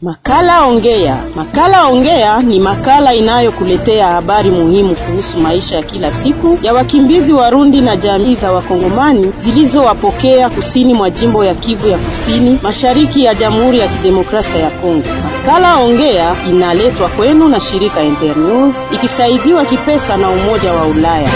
Makala Ongea. Makala Ongea ni makala inayokuletea habari muhimu kuhusu maisha ya kila siku ya wakimbizi Warundi na jamii za Wakongomani zilizowapokea kusini mwa jimbo ya Kivu ya Kusini, mashariki ya Jamhuri ya Kidemokrasia ya Kongo. Makala Ongea inaletwa kwenu na shirika Internews ikisaidiwa kipesa na Umoja wa Ulaya.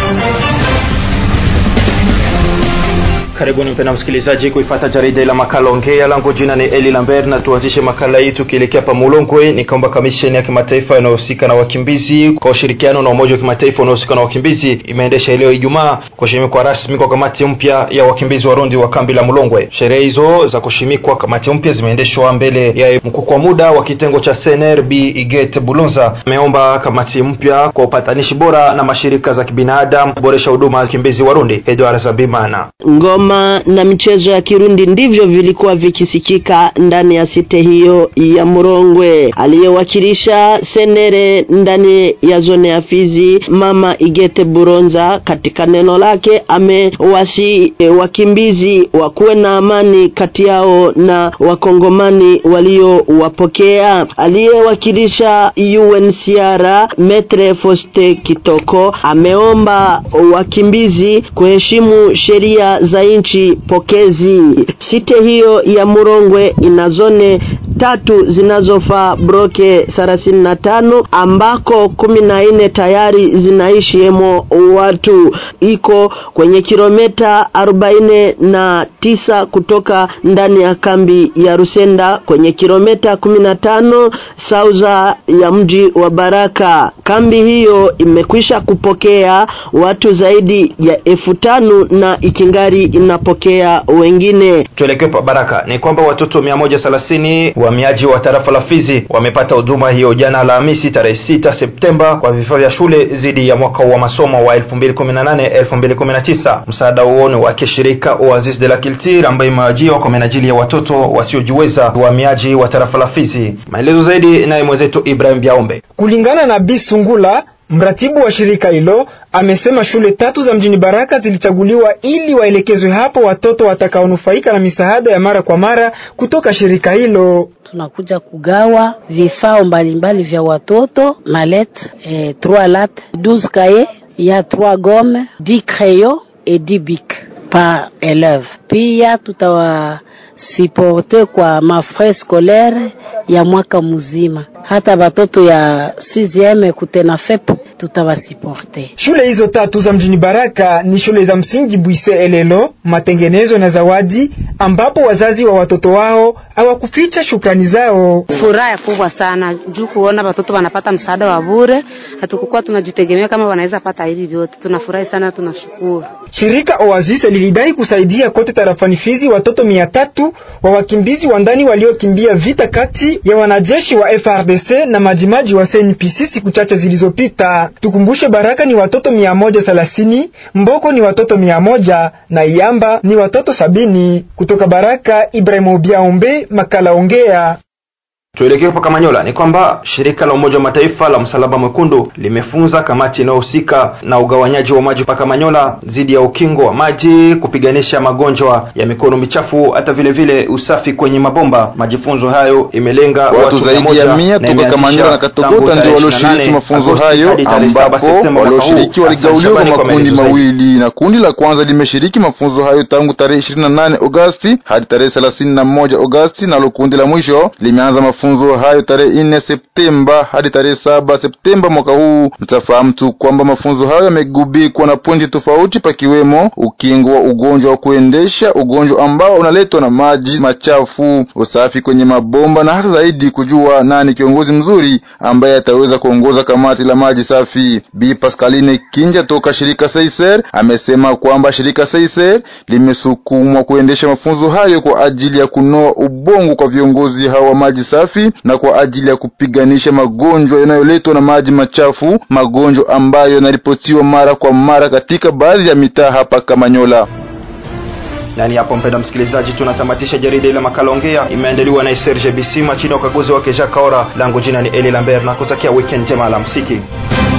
Karibuni mpenda msikilizaji kuifata jarida la makala ongea. Langu jina ni Eli Lambert na tuanzishe makala hii tukielekea pa Mulongwe. Ni kwamba kamisheni ya kimataifa inayohusika na wakimbizi kwa ushirikiano na umoja wa kimataifa unaohusika na wakimbizi imeendesha leo Ijumaa kushimikwa rasmi kwa kamati mpya ya wakimbizi Warundi wa kambi la Mulongwe. Sherehe hizo za kushimikwa kamati mpya zimeendeshwa mbele ya mkuu kwa muda wa kitengo cha CNRB Iget Bulonza. Ameomba kamati mpya kwa upatanishi bora na mashirika za kibinadamu kuboresha huduma ya wakimbizi Warundi. Edward Zabimana Ngoma na michezo ya Kirundi ndivyo vilikuwa vikisikika ndani ya site hiyo ya Murongwe. Aliyewakilisha senere ndani ya zone ya Fizi, Mama Igete Buronza, katika neno lake amewasi e, wakimbizi wakuwe na amani kati yao na wakongomani waliowapokea. Aliyewakilisha UNHCR Metre Foste Kitoko ameomba wakimbizi kuheshimu sheria za nchi pokezi. Site hiyo ya Murongwe ina zone tatu zinazofaa broke thelathini na tano ambako kumi na nne tayari zinaishi hemo watu. Iko kwenye kilomita arobaini na tisa kutoka ndani ya kambi ya Rusenda, kwenye kilomita kumi na tano sauza ya mji wa Baraka. Kambi hiyo imekwisha kupokea watu zaidi ya elfu tano na ikingari inapokea wengine. Tuelekee pa Baraka. Ni kwamba watoto mia moja thelathini wahamiaji wa tarafa la Fizi wamepata huduma hiyo jana Alhamisi tarehe 6 Septemba kwa vifaa vya shule zidi ya mwaka wa masomo wa 2018 2019. Msaada huo ni wa kishirika Oasis de la Culture ambayo imewajiwa kwa menajili ya watoto wasiojiweza wahamiaji wa tarafa la Fizi. Maelezo zaidi naye mwenzetu Ibrahim Biaombe. Kulingana na Bisungula mratibu wa shirika hilo amesema shule tatu za mjini Baraka zilichaguliwa ili waelekezwe hapo watoto watakaonufaika na misaada ya mara kwa mara kutoka shirika hilo. Tunakuja kugawa vifaa mbalimbali vya watoto malet eh, 3 lat 12 kaye ya 3 gomme 10 crayon et 10 bic par élève. Pia tutawasiporte kwa mafrais scolaire ya mwaka mzima, hata batoto ya 6e kutena fep tutawasiporte. Shule hizo tatu za mjini Baraka ni shule za msingi Bwise Elelo, Matengenezo na Zawadi, ambapo wazazi wa watoto wao hawakuficha shukrani zao. Furaha kubwa sana juu kuona watoto wanapata msaada wa bure, hatukukuwa tunajitegemea kama wanaweza pata hivi vyote. Tunafurahi sana, tunashukuru. Shirika Oasis lilidai kusaidia kote tarafani Fizi watoto mia tatu wa wakimbizi wa ndani waliokimbia vita kati ya wanajeshi wa FRDC na majimaji wa CNPC siku chache zilizopita. Tukumbushe, Baraka ni watoto mia moja thelathini, Mboko ni watoto mia moja na Iamba ni watoto sabini. Kutoka Baraka, Ibrahim Obiaombe, makala Ongea. Tuelekee hapa Kamanyola. Ni kwamba shirika la Umoja wa Mataifa la Msalaba Mwekundu limefunza kamati inayohusika na ugawanyaji wa maji pa Kamanyola dhidi ya ukingo wa maji, kupiganisha magonjwa ya mikono michafu, hata vile vile usafi kwenye mabomba. Majifunzo hayo imelenga watu zaidi ya mia toka Kamanyola na Katogota ndio walioshiriki mafunzo hayo, ambapo walioshiriki waligauliwa kwa makundi mawili, na kundi la kwanza limeshiriki mafunzo hayo tangu tarehe 28 Agosti hadi tarehe 31 Agosti, nalo kundi la mwisho limeanza mafunzo hayo tarehe 4 Septemba hadi tarehe 7 Septemba mwaka huu. Mtafahamu tu kwamba mafunzo hayo yamegubikwa na pointi tofauti, pakiwemo ukingo wa ugonjwa wa kuendesha, ugonjwa ambao unaletwa na maji machafu, usafi kwenye mabomba na hata zaidi kujua nani kiongozi mzuri ambaye ataweza kuongoza kamati la maji safi. Bi Pascaline Kinja toka shirika Seiser amesema kwamba shirika Seiser limesukumwa kuendesha mafunzo hayo kwa ajili ya kunoa ubongo kwa viongozi hawa wa maji safi na kwa ajili ya kupiganisha magonjwa yanayoletwa na maji machafu, magonjwa ambayo yanaripotiwa mara kwa mara katika baadhi ya mitaa hapa Kamanyola. Nani hapo, mpenda msikilizaji, tunatamatisha jarida ile makala ongea, imeandaliwa na Serge Bisima chini ya ukaguzi wake Jacques Kaora. Langu jina ni Eli Lambert na kutakia weekend njema, alamsiki.